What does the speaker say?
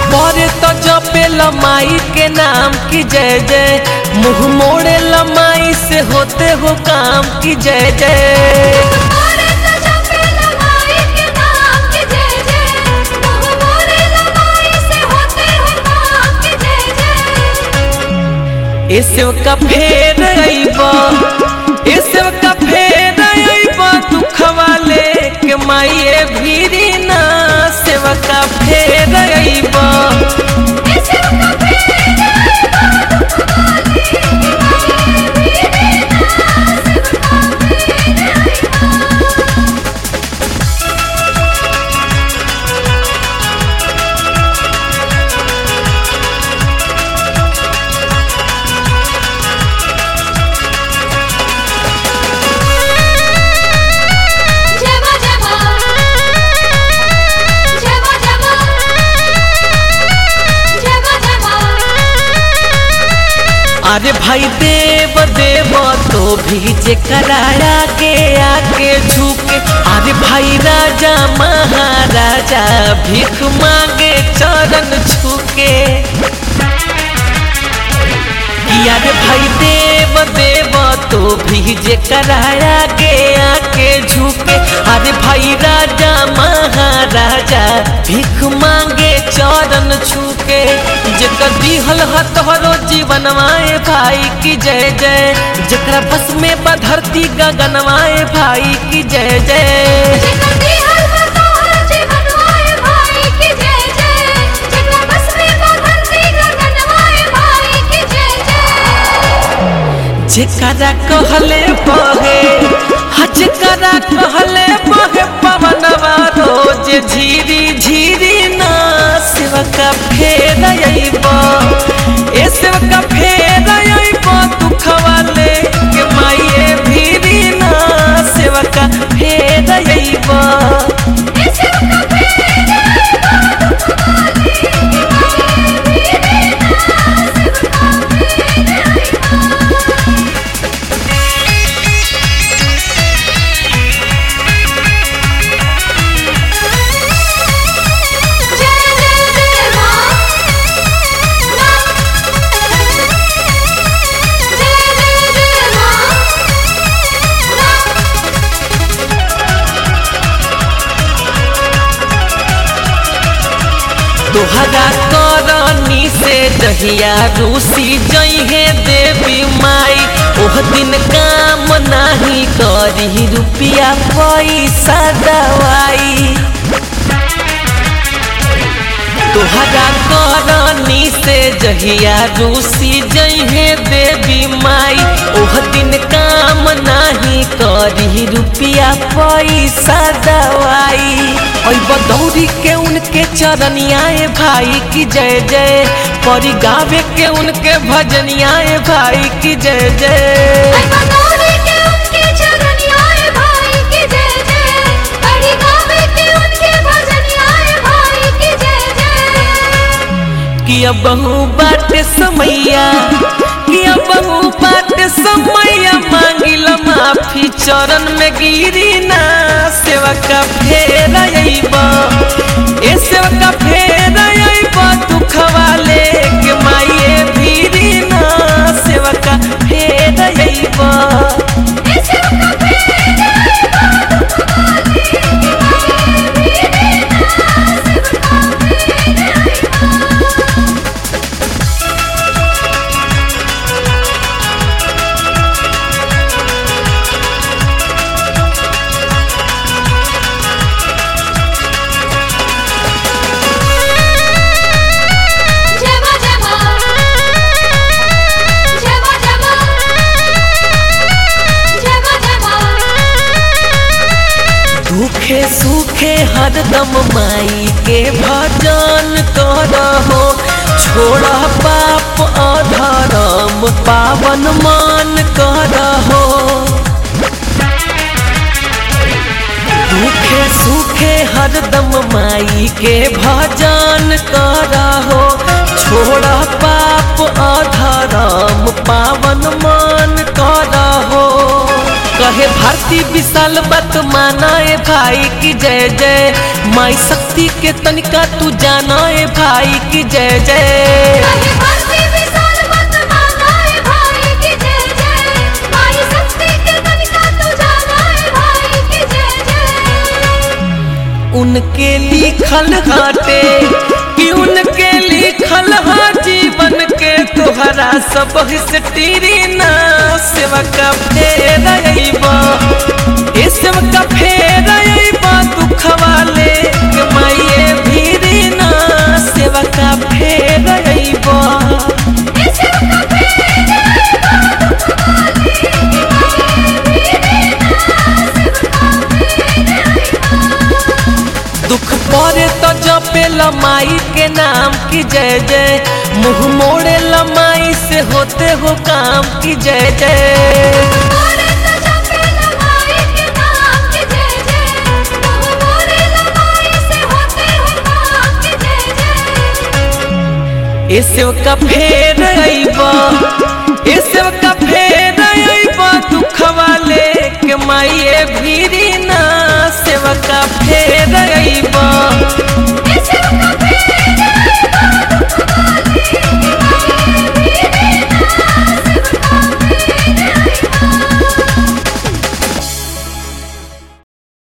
परे तो जपे लमाई के नाम की जय जय मुंह मोड़े लमाई से होते हो काम की जय जय मोरे तो जपे लमाई के नाम के जय जय मुँह मोरे लमाई से होते हो काम के जय जय ऐसे का फेर अइबा ऐसे का फेर अइबा दुखवा लेके माई भीरी ना सेवा का फेर अइबा ऐसे का फेर आइबा दुख वाली मेरे नास का फेर आइबा जय मां जय मां जय मां जय मां जय मां जय मां अरे भाई देव देव तो भी जे कराया के आके झुके अरे भाई राजा महाराजा भीख मांगे चरण छुके अरे भाई देव देव तो भी जे कराया के आके झुके अरे भाई राजा महाराजा भीख मांगे चरण छुके जेकर दिहल ह तोहरो जीवनवाए भाई की जय जय जेकरा बस में बधरती गगनवाए भाई की जय जय जेकर दिहल में तोहर जीवन आए भाई की जय जय जेकरा बस में बधरती गगनवाए भाई की जय जय जेकरा कहले बहे हा जेकरा कहले बहे पवनवा रोज झीरी झीरी ना शिवका फेर अइबा ए शिवका फेर अइबा दुखवा लेके माये भीरी ना शिवका फेर अइबा ऐसे का फेर आइबा दुख वाली मेरे नास का फेर आइबा जय जय जय मां जय जय जय मां तोहरा करनी से दहिया रूसी जइहे देवी माई ओह दिन काम नाही करी रुपिया पैसा दवाई तोहरा करनी से जहिया रूसी जइहे देवी माई ओह दिन काम नाही करी रुपिया पैसा दवाई ओई बदौरी के उनके चरनियाए भाई की जय जय परी गावे के उनके भजनियाए भाई की जय जय आई बतौरे के उनके चरनियाए भाई की जय जय बड़ी गावे के उनके भजनियाए भाई की जय जय कि अब बहु बाटे समैया कि अब बहु बाटे समैया मांगिल माफी चरण में गिरी ना सेवा का फेर अइबा ए सेवा का फेर अइबा दुखवा लेके माये भीरी ना सेवा का फेर अइबा ऐसे का फेर आइबा दुख वाली मेरे नास का फेर आइबा जय मां जय मां जय मां जय मां जय मां जय मां दुखे सुखे हरदम माई के भजन करहो छोड़ा पाप अधर्म पावन मान करहो दुखे सुखे हरदम माई के भजन करहो छोड़ा पाप अधर्म पावन मान करहो कहे भर भारती विशाल बात माना ए भाई की जय जय माई शक्ति के तनिका तू जाना ए भाई की जय जय कहीं भक्ति विशाल मत मांगाए भाई की जय जय माई शक्ति के तनिका तू जागाए भाई की जय जय उनके लिखल हाटे कि उनके लिखल हा जीवन के तोहरा सब हिस्ट्री ना सेवा का फेर अइबा ए सेवा का फेर अइबा दुख वाले के माये भीरी ना सेवा का फेर अइबा इसे का फेर दुख पड़े तो जपे लमाई के नाम की जय जय मुंह मोड़े लमाई से होते हो काम की जय जय मोरे तो जपे लमाई के नाम की जय जय तुम मोरे लमाई से होते हो काम की जय जय ऐसे का फेर अइबा ऐसे का फेर अइबा दुख वाले के माई भीरी ना सेवा का